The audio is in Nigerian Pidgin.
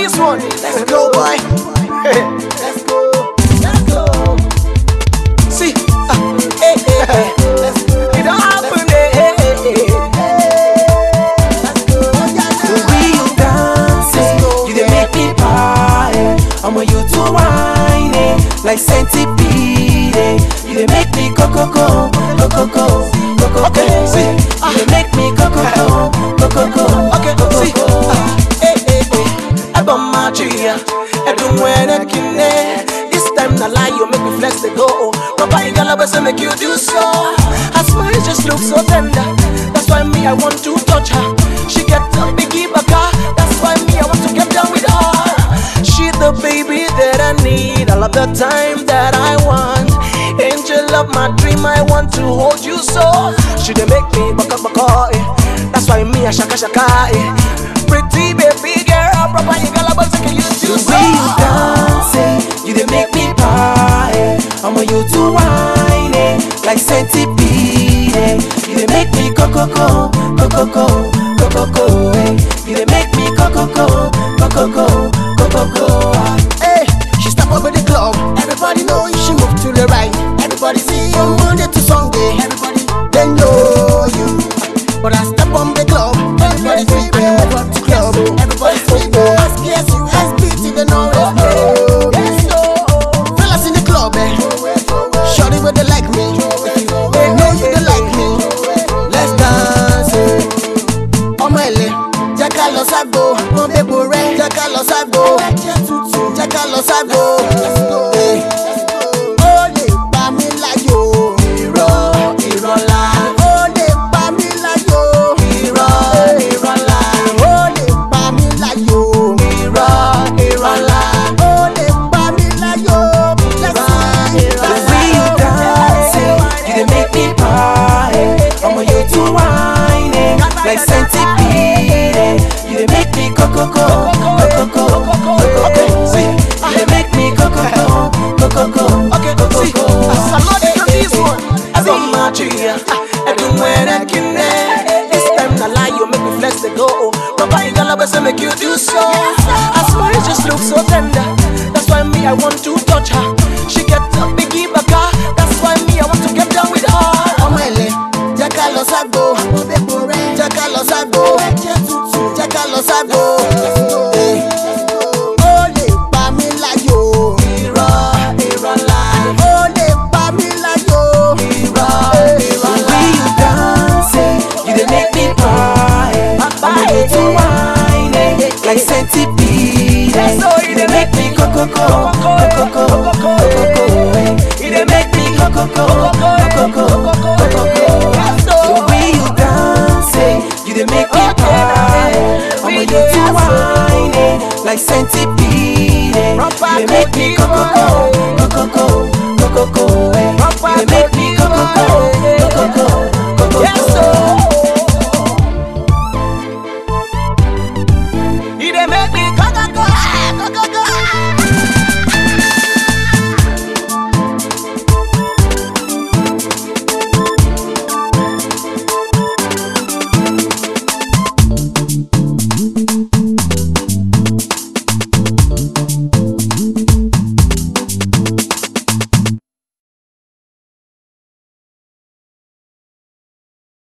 this one. Let's go, boy. Let's go. Let's go. See, uh, hey, hey, hey. Let's go. It don't happen, hey, hey, hey, hey. Let's go. The way you dance, eh, you dey make me party. Omo you too whiny, like centipede. eh. You dey make me go go go, go go go, go go Okay, go. see, eh. You dey make me go go go, go go go, Okay, go go see, go. uh, hey, hey, hey. Eba machia, edu mwene kine. This time na lie, you make me flex the go. Papa igala bese make you do so. Her smile just looks so tender. That's why me I want to touch her. She get a biggie baka. That's why me I want to get down with her. She the baby that I need all of the time that I want. Angel of my dream, I want to hold you so. She dey make me baka baka. Eh. That's why me I shaka shaka. Eh. Pretty baby girl, proper you girl, but can you do The so? way you dance, eh, you dey make me party. Omo you too whiny, like centipede. eh. You dey make me go go go, go go go, go go go. eh. You dey make me go go go, go go go, go go go. ah. Hey, she step up in the club. Everybody know she move to the right. Everybody see from Monday to Sunday. Everybody they know you. But I step on the club. Everybody see me move up to club. Everybody see me. Ask yes, you ask me they know it. Yes, so. Fellas in the club, eh. Shorty where they like me. They know you they like me. Let's dance. eh. ọmọ ẹlẹ jẹ ká lọ ságbo wọn bẹbọ rẹ jẹ ká lọ ságbo jẹ ká lọ ságbo. Eh. ó lè pa mí láyò irọ́ irọ́ la. ó lè pa mí láyò irọ́ irọ́ la. ó lè pa mí láyò irọ́ irọ́ la. ó lè pa mí láyò irọ́ irọ́ The la. way you dance, eh, you dey make me party. Omo you too whiny, like centipede. eh. You dey make me go go go, go go go, go go go. eh. You dey make me go go go, go go go, Okay, go go see, go. somebody do this one. I don't match you. I do when I can. This time na lie, you make me flex the go. Papa igala bese make you do so. Her smile just looks so tender. That's why me I want to touch her. She get a biggie baka. That's why me I want to get down with her. ọmọ ẹlẹ jẹ ká lọ ságbo jẹ ká lọ ságbo jẹ ká lọ ságbo. Eh. ó lè pa mí láyò. irọ́ irọ́ la. ó lè pa mí láyò. irọ́ irọ́ The la. way you dance, eh, you dey make me party. Omo you too whiny, like centipede. eh. You dey make me go go go, go go go, go go go. eh. You dey make me go go go, go go go, go go go. The way you dance, eh, you dey make me party. Omo you too whiny, like centipede. eh. You dey make me go go go,